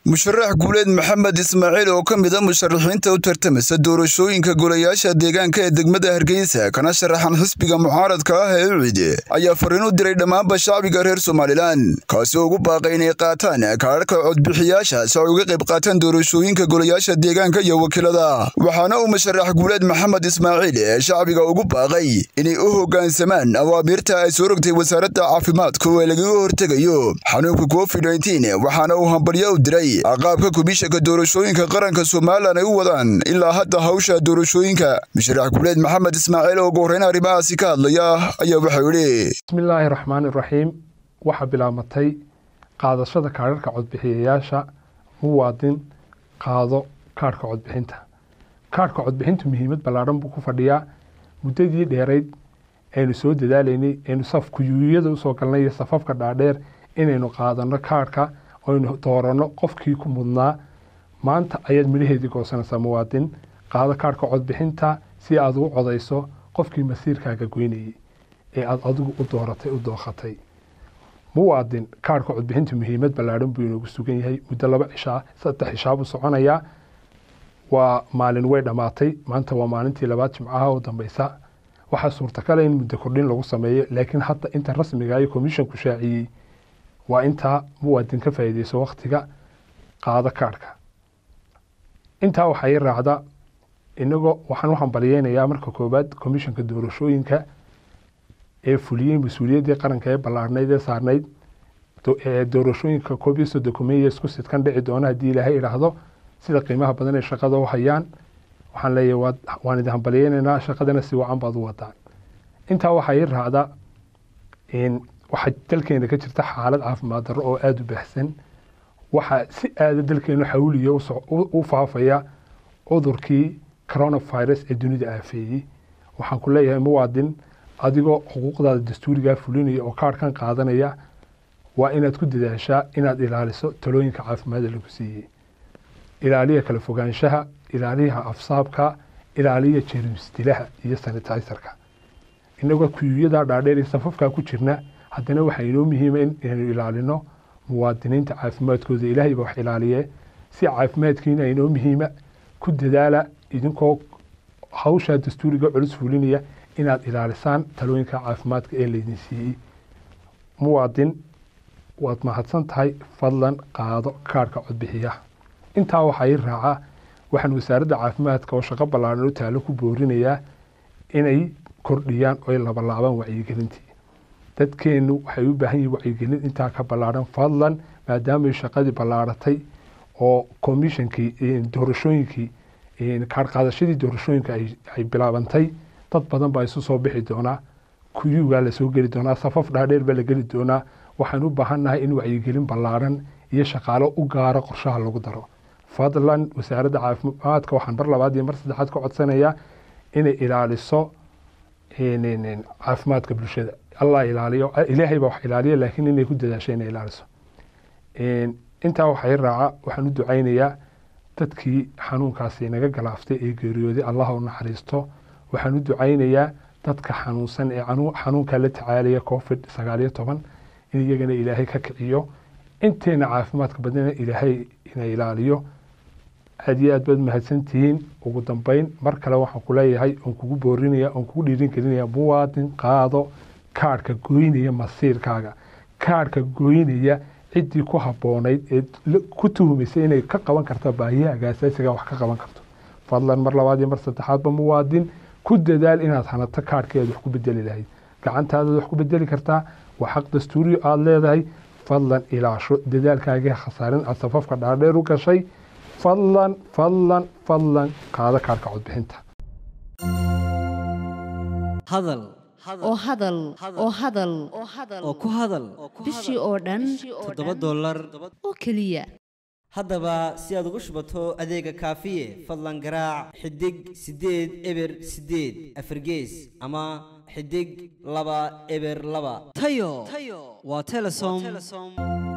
musharax guuleed maxamed ismaaciil oo ka mid a musharaxiinta u tartamasa doorashooyinka golayaasha deegaanka ee degmada hargeysa kana sharaxan xisbiga mucaaradka ah ee ucide ayaa fariin u diray dhammaanba shacbiga reer somalilan kaasi oo ugu baaqay inay qaataan kaadharhka codbixiyaasha si ay uga qayb qaataan doorashooyinka golayaasha deegaanka iyo wakiilada waxaana uu musharax guuleed maxamed ismaaciil ee shacbiga ugu baaqay inay u hoggaansamaan awaamiirta ay soo rogtay wasaaradda caafimaadku ee lagaga hortegayo xanuunka covid waxaana uu hambalyo u diray qaabka kubishanka doorashooyinka qaranka somalilan ay u wadaan ilaa hadda hawsha doorashooyinka musharax guuleed maxamed ismaaciil oo ugu horreyn arrimahaasi ka hadlaya ayaa waxau yidhi bismillaahi raxmaani raxiim waxaa bilaabmatay qaadashada kaadharhka codbixiyayaasha muwaadin qaado kaadhka codbixinta kaadhka codbixintu muhiimad ballaadhan buu ku fadhiyaa muddadii dheerayd aynu soo dadaalaynay aynu safkuyuuyada usoo galnay iyo safafka dhaadheer inaynu qaadano kaadhka oynu dooranno qofkii ku mudnaa maanta ayaad midhaheedii goosanaysaa muwaadin qaado kaadhka codbixinta si aad ugu codayso qofkii masiirkaaga goynayay ee aad adigu u dooratay u dookhatay muwaadin kaadhka codbixinta muhiimad ballaadhan buu inoogu sugan yahay muddo laba cishaa saddex cishaa buu soconayaa waa maalin way dhammaatay maanta waa maalintii labaad jimcaha oo dambeysa waxaa suurtakala in muddo kordhin lagu sameeyo laakiin hadda inta rasmiga iyo komishonku shaaciyey waa intaa muwaadin ka faa'iideyso wakhtiga qaado kaadhka intaa waxaa ii raacda inagoo waxaan u hambalyeynayaa marka koowaad komishanka doorashooyinka ee fuliyey mas-uuliyaddii qaranka ee ballaarhnayd ee saarnayd doorashooyinka koob iyo soddon kumeeye isku sidkan dhici doona haddii ilaahay idhaahdo sida qiimaha badan ee shaqada u hayaan waxaan leeyahay waan idin hambalyeynaynaa shaqadana si wacan baad u wadaan intaa waxaa ii raacda waxaa dalkeena ka jirta xaalad caafimaad darro oo aada u baahsan waxaa si aada dalkeenu xawliya u faafaya cudurkii coronavirus ee dunida aafeeyey waxaan ku leeyahay muwaadin adigoo xuquuqdaada dastuurigaa fulinaya oo kaadhkan qaadanaya waa inaad ku dadaashaa inaad ilaaliso talooyinka caafimaadda lagu siiyey ilaaliya kala fogaanshaha ilaaliyaha afsaabka ilaaliya jeermisdilaha iyo sanitizerka inagoo kuyuuyadaa dhaadheer iyo safafkaa ku jirna haddana waxaa inoo muhiima inaynu ilaalino muwaadiniinta caafimaadkooda ilaahay baa wax ilaaliye si caafimaadkiina inoo muhiima ku dadaala idinkoo hawshaa dastuuriga culus fulinaya inaad ilaalisaan talooyinka caafimaadka ee laydin siiyey muwaadin waad mahadsan tahay fadlan qaado kaadhka codbixiyaha intaa waxaa ii raaca waxaan wasaaradda caafimaadka oo shaqo ballaaran u taalo ku boorinayaa inay kordhiyaan oy labalaabaan wacyigelintii dadkeennu waxay u baahan yihin wacyigelin intaa ka ballaadhan fadlan maadaamay shaqadii ballaaratay oo komishonkii doorashooyinkii kaadhqaadashadii doorashooyinka ay bilaabantay dad badan baa isu soo bixi doonaa kuyuugaa lasoo geli doonaa safaf dhaadheer baa la geli doonaa waxaan u baahannahay in wacyigelin ballaaran iyo shaqaalo u gaaro qorshaha lagu daro fadlan wasaaradda caafimaadka waxaan mar labaad iyo mar saddexaad ka codsanayaa inay ilaaliso caafimaadka bulshada allah ilaaliyo ilaahay baa wax ilaaliya laakiin inay ku dadaasho inay ilaaliso intaa waxaa i raaca waxaan u ducaynayaa dadkii xanuunkaasi naga galaaftay ee geeriyooday allah u naxariisto waxaan u ducaynayaa dadka xanuunsan ee xanuunka la tacaalaya covid sagaal iyo toban in iyagana ilaahay ka kiciyo inteena caafimaadka badnana ilaahay ina ilaaliyo aad iyo aad baad mahadsantihiin ugu dambeyn mar kale waxaan ku leeyahay oon kugu boorinaya oon kugu dhiirin gelinaya muwaadin qaado kaadhka gooynaya masiirkaaga kaadhka gooynaya ciddii ku habboonayd ee ku tuhumaysay inay ka qaban karto baahiyahaaga asaasiga wax ka qaban karto fadlan mar labaad iyo mar saddexaadba muwaadin ku dadaal inaad hanato kaadhkii aad wax ku bedeli lahayd gacantaadaad wax ku bedeli kartaa waa xaq dastuuriyo aada leedahay fadlan ilaasho dadaalkaagii khasaarin aad safafka dhaadheer u gashay fadlan fadlan fadlan qaado kaadhka codbixinta hadal oo hadal oo hadal oo ku hadal bishii oo dhan toddoba dollar oo keliya haddaba si aad ugu shubato adeega kaafiye fadlan garaac xidig siddeed eber siddeed afargees ama xidig laba eber laba tayo waa telesom